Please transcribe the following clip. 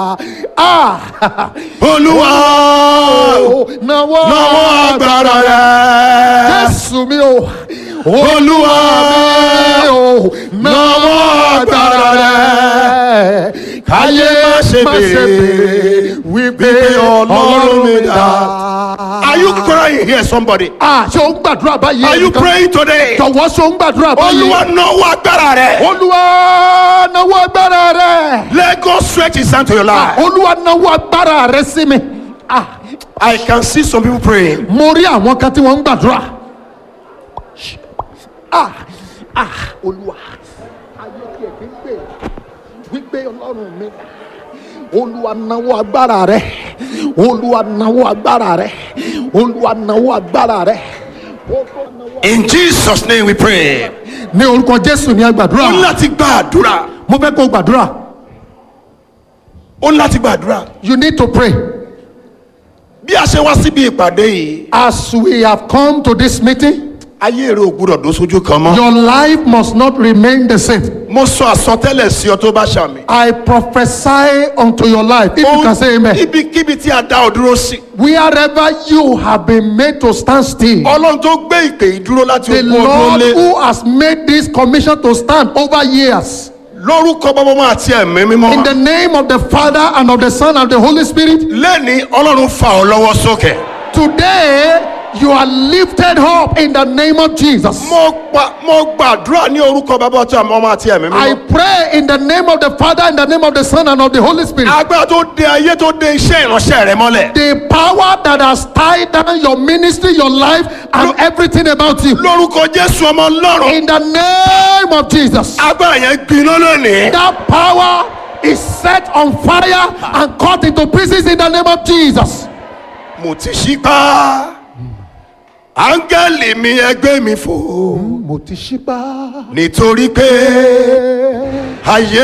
Ah! olúwa Nawọ́ nawọ́ agbára rẹ̀ Jésù mi o. olúwa mi o. nawọ́ agbára rẹ̀ káyé má ṣe béèrè wípé ọlọ́run mi dá. Are you crying here somebody? Ah, ṣé o ń gbàdúrà báyìí? Are you ẹnìkan? praying today? Jọ̀wọ́ ṣé o ń gbàdúrà báyìí? Olúwa nawọ́ agbára rẹ̀. Olúwa nawọ́ agbára rẹ̀. Let God stretch his hand to your life. Olúwa nawọ́ agbára rẹ̀ sí mi. Ah, I can see some people praying. mo rí àwọn kan tí wọ́n ń gbàdúrà. Ah, ah, Olúwa. Ayé tí ẹ̀ fi ń gbè wípé Ọlọ́run mi. Olúwa nawọ́ agbára rẹ̀. Olúwa nawọ́ agbára rẹ̀. Olúwa nawọ́ agbára rẹ̀. In Jesus' name we pray. Ní orúkọ Jésù ni a Ó ń gbàdúrà. láti gbàdúrà. Mo fẹ́ kó o gbàdúrà. Ó ń láti gbàdúrà. You need to pray. Bí a ṣe wá síbi ìpàdé yìí, As we have come to this meeting, ayé rẹ̀ ò gbúdọ̀ dó sójú kan mọ́. your life must not remain the same. Mo sọ àsọtẹ́lẹ̀ sí ọ tó bá ṣàmì. I prophesy unto your life. If you can say amen. Ibikíbi tí a dá ọ dúró sí. Wherever you have been made to stand still, Ọlọ́run tó gbé ìpè yìí dúró láti the ogún ọdún Lord lé. who has made this commission to stand over years, Lórúkọ bọ́bọ́mọ́ àti ẹ̀mí in mímọ́. the name of the Father and of the Son and the Holy Spirit, Lẹ́ni Ọlọ́run fa ọ lọ́wọ́ sókè. today you are lifted up in the name of Jesus. Mo pa mo gbàdúrà ní orúkọ bàbá ọtí àmọ́ ọmọ àti ẹ̀mí I mímọ́. pray in the name of the Father, in the name of the Son, and of the Holy Spirit. Agbára tó de ayé tó de iṣẹ́ ìránṣẹ́ rẹ mọ́lẹ̀. the power that has tied down your ministry, your life, and everything about you. Lórúkọ Jésù ọmọ Ọlọ́run. In the name of Jesus, Agbára yẹn gbiná lónìí. that power is set on fire and cut into pieces in the name of Jesus. Mo ti ṣípá. Áńgẹ́lì mi ẹgbẹ́ mi fò. Mo ti ṣípá. Nítorí pé ayé